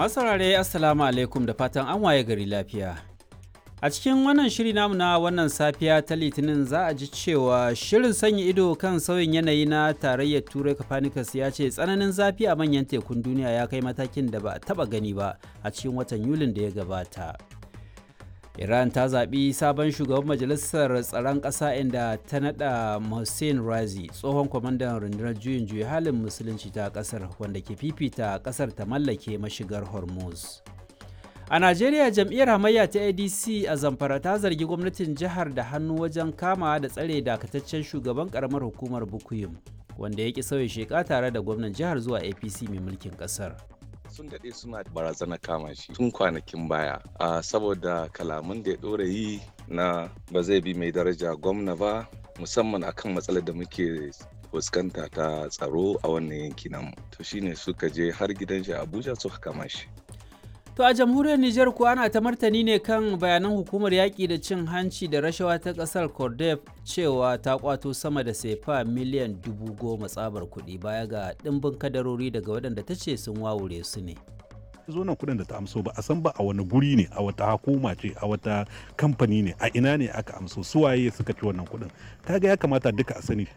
Masu saurare Assalamu alaikum da fatan an waye gari lafiya. A cikin wannan shiri namu na wannan safiya ta Litinin za a ji cewa shirin sanya ido kan sauyin yanayi na tarayyar Turai Copernicus ya ce tsananin zafi a manyan tekun duniya ya kai matakin da ba a taba gani ba a cikin watan Yulin da ya gabata. Iran ta zaɓi sabon shugaban majalisar tsaron ƙasa inda ta naɗa Mohsen Razi tsohon kwamandan rundunar juyin juya halin musulunci ta ƙasar wanda ke fifita ƙasar ta mallake mashigar Hormuz. A Najeriya jam'iyyar hamayya ta ADC a Zamfara ta zargi gwamnatin jihar da hannu wajen kama da tsare dakataccen shugaban karamar hukumar Bukuyum wanda ya ki sauya sheka tare da gwamnan jihar zuwa APC mai mulkin ƙasar. sun daɗe suna barazana kama shi tun kwanakin baya a saboda kalaman da ya ɗora yi na ba zai bi mai daraja gwamna ba musamman akan matsalar da muke fuskanta ta tsaro a wannan yanki namu to shine suka je har gidan shi abuja suka kama shi To a jamhuriyar Nijar kuwa ana ta martani ne kan bayanan hukumar yaƙi da cin hanci da rashawa ta ƙasar Cordef cewa ta kwato sama da sefa miliyan dubu goma tsabar kuɗi baya ga ɗimbin kadarori daga waɗanda ta ce sun wawure su ne. zo nan kudin da ta amso ba a san ba a wani guri ne a wata hukuma ce a wata kamfani ne a ina ne aka amso suwaye suka ci wannan kudin kaga ya kamata duka a sani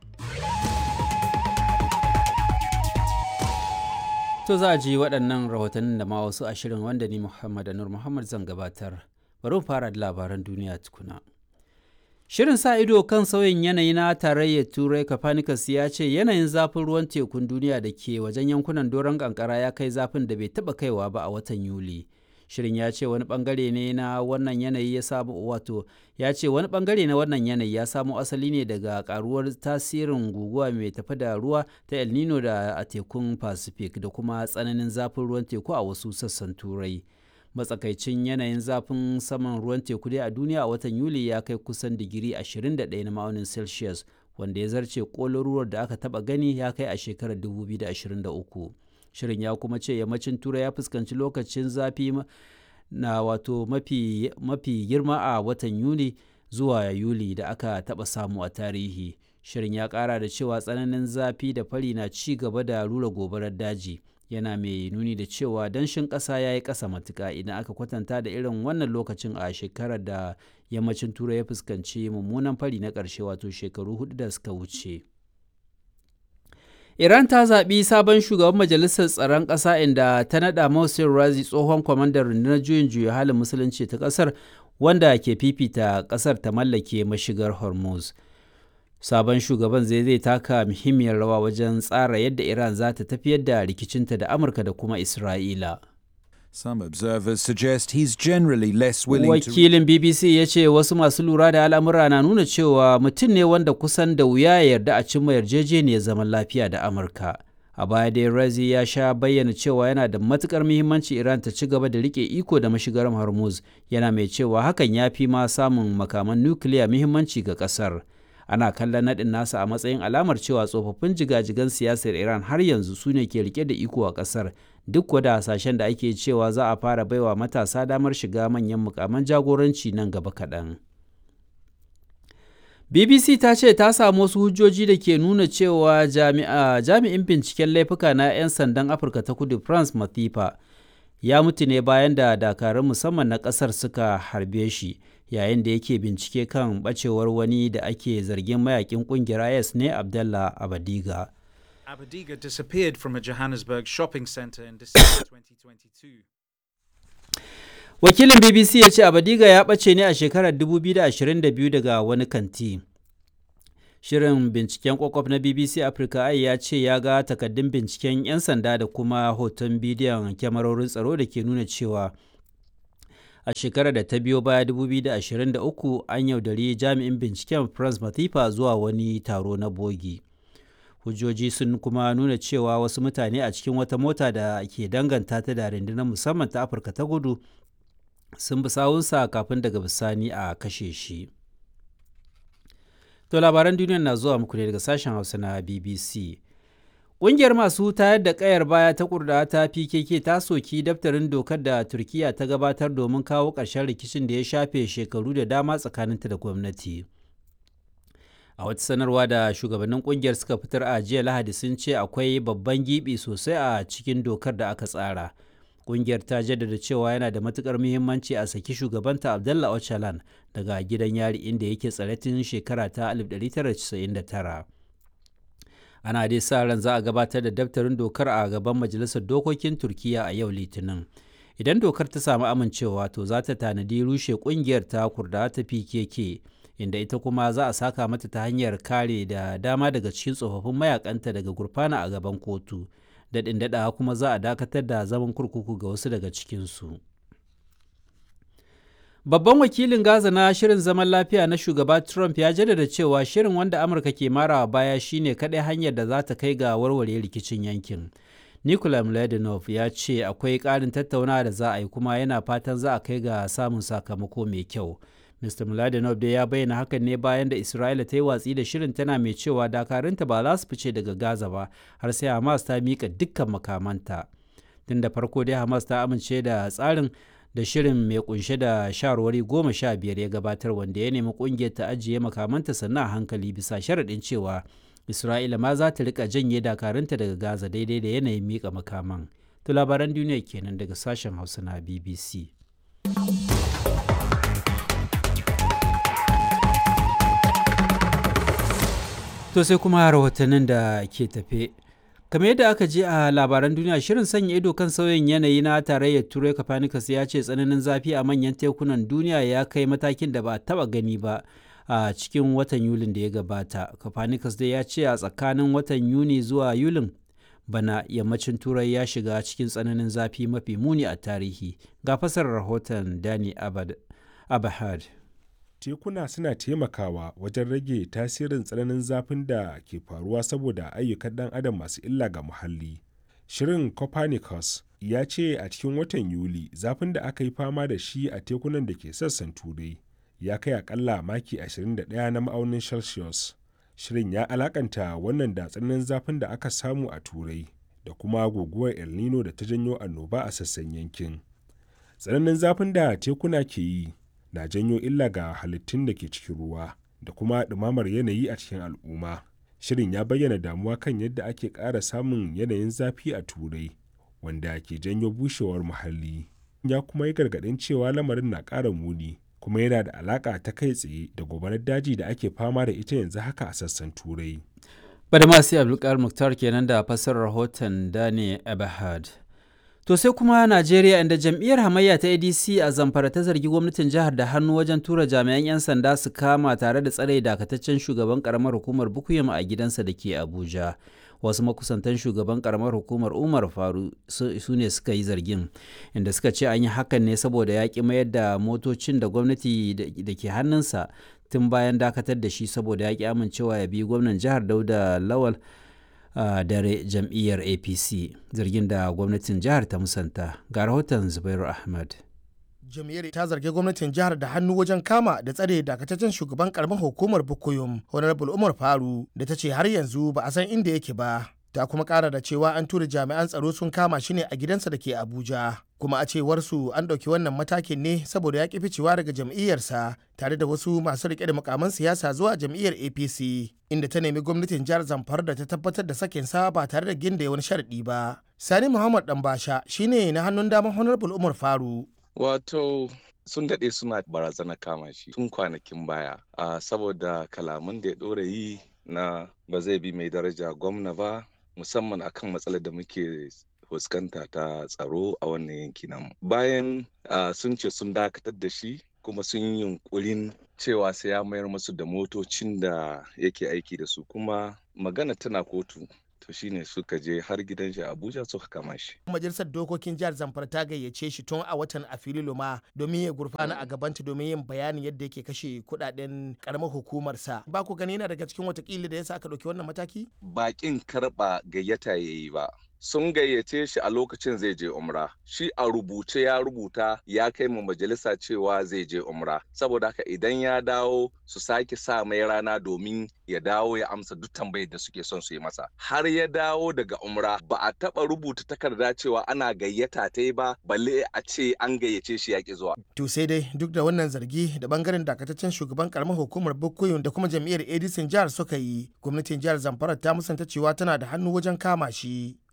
To za a ji waɗannan rahotannin da ma wasu ashirin wanda ni Muhammad Anur Muhammad zan gabatar. Bari mu fara da labaran duniya tukuna. Shirin sa ido kan sauyin yanayi na tarayyar Turai Copernicus ya ce yanayin zafin ruwan tekun duniya da ke wajen yankunan doron kankara ya kai zafin da bai taɓa kaiwa ba a watan Yuli. Shirin ya ce wani bangare ne na wannan yanayi ya samu wato ya ce wani bangare na wannan yanayi ya samo asali ne daga karuwar tasirin guguwa mai tafi da ruwa ta El Nino da a tekun Pacific da kuma tsananin zafin ruwan teku a wasu sassan Turai. Matsakaicin yanayin zafin saman ruwan teku dai a duniya a watan Yuli ya kai kusan digiri 21 na ma'aunin Celsius wanda ya zarce kololuwar da aka taba gani ya kai a shekarar 2023. shirin ya kuma ce yammacin turai ya fuskanci lokacin zafi na wato mafi, mafi girma a watan yuni zuwa yuli da aka taɓa samu a tarihi shirin ya ƙara da cewa tsananin zafi da fari na ci gaba da rura gobarar daji yana mai nuni da cewa danshin ƙasa ya yi ƙasa matuƙa idan aka kwatanta da irin wannan lokacin a shekarar da yammacin turai ya fuskanci mummunan fari na ƙarshe wato shekaru hudu da suka wuce. Iran ta zaɓi sabon shugaban majalisar tsaron ƙasa inda ta naɗa Mohsen Razi tsohon kwamandan rundunar juyin juya halin musulunci ta ƙasar wanda ke fifita ƙasar ta mallake mashigar Hormuz. Sabon shugaban zai zai taka muhimmiyar rawa wajen tsara yadda Iran za ta tafiyar da rikicinta da Amurka da kuma Isra'ila. Some observers suggest he's generally less willing Wakilin BBC ya ce wasu masu lura da al'amura na nuna cewa mutum ne wanda kusan da wuya ya yarda a cimma yarjejeniyar zaman lafiya da Amurka. A baya dai Razi ya sha bayyana cewa yana da matukar muhimmanci Iran ta ci gaba da rike iko da mashigar Hormuz, yana mai cewa hakan ya fi ma samun makaman nukiliya muhimmanci ga kasar. Ana kallon naɗin nasa a matsayin alamar cewa tsofaffin jigajigan siyasar Iran har yanzu su ne ke rike da iko a ƙasar duk wada hasashen da ake cewa za a fara baiwa matasa damar shiga manyan mukaman jagoranci nan gaba kaɗan. BBC ta ce ta samu wasu hujjoji da ke nuna cewa jami'in binciken laifuka na 'yan sandan Afirka ta kudu France Mathifa ya mutu ne bayan da dakarun musamman na ƙasar suka harbe shi yayin da yake bincike kan bacewar wani da ake zargin mayakin ƙungiyar IS ne Abdallah Abadiga. Abadiga disappeared from a Johannesburg shopping center in December 2022. Wakilin BBC ya ce Abadiga ya ɓace ne a shekarar 2022 daga wani kanti. Shirin binciken kwakwaf na BBC Africa ai ya ce ya ga takaddun binciken 'yan sanda da kuma hoton bidiyon kyamarorin tsaro da ke nuna cewa a shekarar da ta biyo baya 2023 an yaudari jami'in binciken France Mathifa zuwa wani taro na bogi. hujjoji sun kuma nuna cewa wasu mutane a cikin wata mota da ke danganta ta da rundunar musamman ta afirka ta gudu sun bi sawunsa kafin daga bisani a kashe shi to labaran duniya na zuwa muku ne daga sashen hausa na bbc Ƙungiyar masu tayar da ƙayar baya ta kurda ta PKK ta soki daftarin dokar da Turkiyya ta gabatar domin kawo ƙarshen rikicin da ya shafe shekaru da dama tsakaninta da gwamnati. a wata sanarwa da shugabannin kungiyar suka fitar a jiya lahadi sun ce akwai babban gibi sosai a cikin dokar da aka tsara Ƙungiyar ta jaddada cewa yana da matukar muhimmanci a saki shugabanta Abdallah Öcalan daga gidan yari inda yake tsare tun shekara ta 1999. Ana dai sa ran za a gabatar da daftarin dokar a gaban Majalisar Dokokin Turkiyya a yau Litinin. Idan dokar ta samu amincewa to za ta tanadi rushe ƙungiyar ta kurda ta PKK. inda ita kuma za a saka mata ta hanyar kare da dama daga cikin tsofaffin mayakanta daga gurfana a gaban kotu daɗin daɗawa kuma za a dakatar da zaman kurkuku ga wasu daga cikinsu babban wakilin gaza na shirin zaman lafiya na shugaba trump ya jaddada cewa shirin wanda amurka ke marawa baya shine kaɗai hanyar da za ta kai ga warware rikicin yankin Nikolai Mladenov ya ce akwai ƙarin tattaunawa da za a yi kuma yana fatan za a kai ga samun sakamako mai kyau. Mr. Mladenov dai ya bayyana hakan ne bayan da Isra'ila ta yi watsi da shirin tana mai cewa dakarunta ba za su fice daga Gaza ba har sai Hamas ta mika dukkan makamanta. Tun da farko dai Hamas ta amince da tsarin da shirin mai kunshe da shawarwari goma sha biyar ya gabatar wanda ya nemi kungiyar ta ajiye makamanta sannan a hankali bisa sharaɗin cewa Isra'ila ma za ta rika janye dakarunta daga Gaza daidai da yanayin mika makaman. To labaran duniya kenan daga sashen Hausa na BBC. To sai kuma rahotannin da ke tafe. kamar yadda aka je a labaran duniya shirin sanya ido kan sauyin yanayi na tarayyar turai copernicus ya ce tsananin zafi a manyan tekunan duniya ya kai matakin da ba a taba gani ba a cikin watan yulin da ya gabata copernicus dai ya ce a tsakanin watan yuni zuwa yulin bana yammacin turai ya shiga cikin tsananin zafi mafi muni a tarihi ga fasarar rahoton dani abahad tekuna suna taimakawa wajen rage tasirin tsananin zafin da ke faruwa saboda ayyukan ɗan adam masu illa ga muhalli. Shirin Copernicus ya ce a cikin watan Yuli zafin da aka yi fama da shi a tekunan da ke sassan turai ya kai akalla maki 21 na ma'aunin Celsius. Shirin ya alakanta wannan da tsananin zafin da aka samu a turai da kuma guguwar El Nino da ta janyo annoba a sassan yankin. Tsananin zafin da tekuna ke yi na janyo illa ga halittun da ke cikin ruwa da kuma ɗumamar yanayi a cikin al'umma. Shirin ya bayyana damuwa kan yadda ake ƙara samun yanayin zafi a turai wanda ke janyo bushewar muhalli. Ya kuma yi gargaɗin cewa lamarin na ƙara muni kuma yana da alaƙa ta kai tsaye da gobarar daji da ake fama da ita yanzu haka a sassan turai. Bada masu Abdulkar Muktar kenan da fassarar rahoton Dani Abahad. To sai kuma Najeriya inda jam'iyyar hamayya ta ADC a Zamfara ta zargi gwamnatin jihar da hannu wajen tura jami'an 'yan sanda su kama tare da tsare dakataccen shugaban karamar hukumar Bukuyum a gidansa da ke Abuja. Wasu makusantan shugaban karamar hukumar Umar Faru su ne suka yi zargin, inda suka ce an yi hakan ne saboda ya ƙi mayar da motocin da gwamnati da ke hannunsa tun bayan dakatar da shi saboda ya ƙi amincewa ya bi gwamnan jihar Dauda Lawal. Uh, dare jam'iyyar apc zargin da gwamnatin jihar ta musanta ga rahoton zubairu ahmad jam'iyyar ta zargi gwamnatin jihar da hannu wajen kama da tsare dakataccen shugaban karamar hukumar bukuyum honorable umar faru da ta ce har yanzu ba a san inda yake ba ta kuma kara da cewa an tura jami'an tsaro sun kama shi ne a gidansa da ke abuja kuma a cewar su an ɗauki wannan matakin ne saboda ya ƙi ficewa daga jam'iyyarsa tare da wasu masu riƙe da mukaman siyasa zuwa jam'iyyar apc inda ta nemi gwamnatin jihar zamfara da ta tabbatar da sakinsa ba tare da ginda wani sharaɗi ba sani muhammad ɗanbasha shine na hannun daman honorable umar faru wato sun daɗe suna barazana kama shi tun kwanakin baya uh, saboda kalaman da ya ɗora yi na ba zai bi mai daraja gwamna ba musamman akan matsalar da muke fuskanta ta tsaro a wannan yanki namu bayan uh, sun ce sun dakatar da shi kuma sun yi yunkurin cewa sai ya mayar musu da motocin da yake aiki da su kuma magana tana kotu to shine suka je har gidan shi abuja suka kama shi majalisar dokokin jihar zamfara ta gayyace shi tun a watan afrilu ma domin ya gurfana a gabanta domin yin bayanin yadda yake kashe kudaden karamar hukumarsa ba ku gani yana daga cikin watakila da yasa aka ɗauki wannan mataki bakin karɓa gayyata ya yi ba sun gayyace shi a lokacin zai je umra shi a rubuce ya rubuta ya kai mu majalisa cewa zai je umra saboda haka idan ya dawo su sake sa mai rana domin ya dawo ya amsa duk tambayar da suke son su yi masa har ya dawo daga umra ba a taba rubuta takarda cewa ana gayyata ta ba balle a ce an gayyace shi yaƙi zuwa to sai dai duk da wannan zargi da bangaren dakataccen shugaban karamar hukumar bukoyin da kuma jam'iyyar edison jihar suka yi gwamnatin jihar zamfara ta musanta cewa tana da hannu wajen kama shi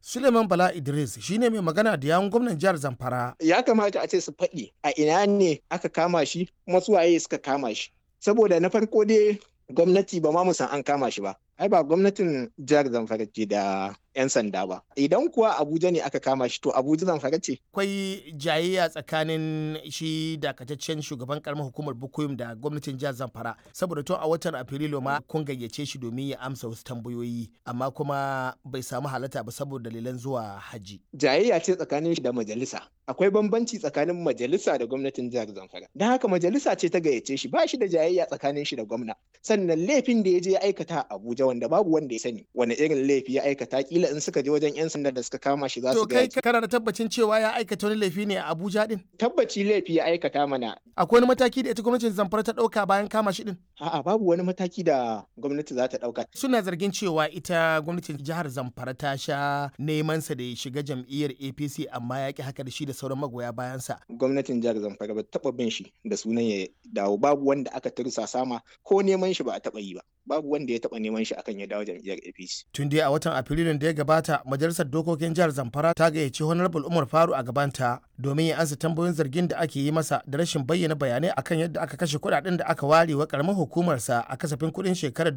Suleiman Bala Idris shine mai magana da yawun gwamnan jihar Zamfara. Ya kamata a ce su faɗi a ina ne aka kama shi kuma su waye suka kama shi. Saboda na farko dai gwamnati ba ma mu san an kama shi ba. Ai ba gwamnatin jihar Zamfara ce da 'yan sanda ba. Idan kuwa Abuja ne aka kama shi to Abuja Zamfara ce. Akwai jayayya tsakanin shi dakataccen shugaban karamar hukumar Bukuyum da gwamnatin jihar Zamfara saboda tun a watan Afrilu ma kun gayyace shi domin ya amsa wasu tambayoyi amma kuma bai samu halatta ba saboda dalilan zuwa haji. Jayayya ce tsakanin shi da majalisa. Akwai bambanci tsakanin majalisa da gwamnatin jihar Zamfara. Don haka majalisa ce ta gayyace shi ba shi da jayayya tsakanin shi da gwamna. Sannan laifin da ya je ya aikata a Abuja wanda babu wanda ya sani wani irin laifi ya aikata kila in suka je wajen 'yan sanda da suka kama shi za su To kai kana da tabbacin cewa ya aikata wani laifi ne a Abuja din? Tabbaci laifi ya aikata mana. Akwai wani mataki da ita gwamnatin Zamfara ta ɗauka bayan kama shi din? A'a babu wani mataki da gwamnati za ta ɗauka. Suna zargin cewa ita gwamnatin jihar Zamfara ta sha neman sa da ya shiga jam'iyyar APC amma ya ki haka da shi da sauran magoya bayansa. Gwamnatin jihar Zamfara ba taɓa bin shi da sunan ya dawo babu wanda aka tursa sama ko neman shi ba a taɓa yi ba. Babu wanda ya taɓa neman shi akan ya dawo jam'iyyar APC. Tun dai a watan Afrilun da ya gabata majalisar dokokin jihar Zamfara ta gayyaci Honorable Umar Faru a gabanta domin ya ansa tambayoyin zargin da ake yi masa da rashin bayyana bayanai akan yadda aka kashe kuɗaɗen da aka ware wa karamar hukumarsa a kasafin kuɗin shekarar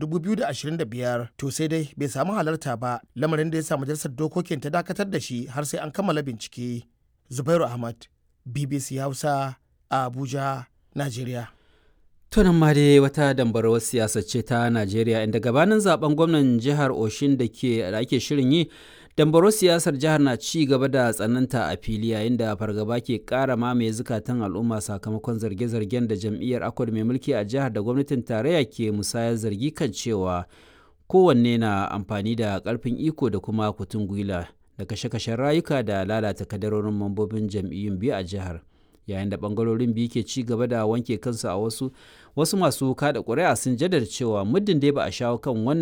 2025 to sai dai bai samu halarta ba lamarin da ya sa majalisar dokokin ta dakatar da shi har sai an kammala bincike. Zubairu Ahmad, BBC Hausa, a Abuja, Najeriya. tunan ma dai wata dambarwar siyasa ce ta najeriya inda gabanin zaben gwamnan jihar oshin da ke da ake shirin yi dambarwar siyasar jihar na ci gaba da tsananta a fili yayin da fargaba ke kara mamaye zukatan al'umma sakamakon zarge-zargen da jam'iyyar akwai mai mulki a jihar da gwamnatin tarayya ke musayar zargi kan cewa kowanne na amfani da karfin iko da kuma kutun gwila da kashe-kashen rayuka da lalata kadarorin mambobin jam'iyyun biyu a jihar. yayin da bangarorin biyu ke ci gaba da wanke kansu a wasu wasu masu kada ƙuri'a sun jaddada cewa muddin dai ba a shawo kan wannan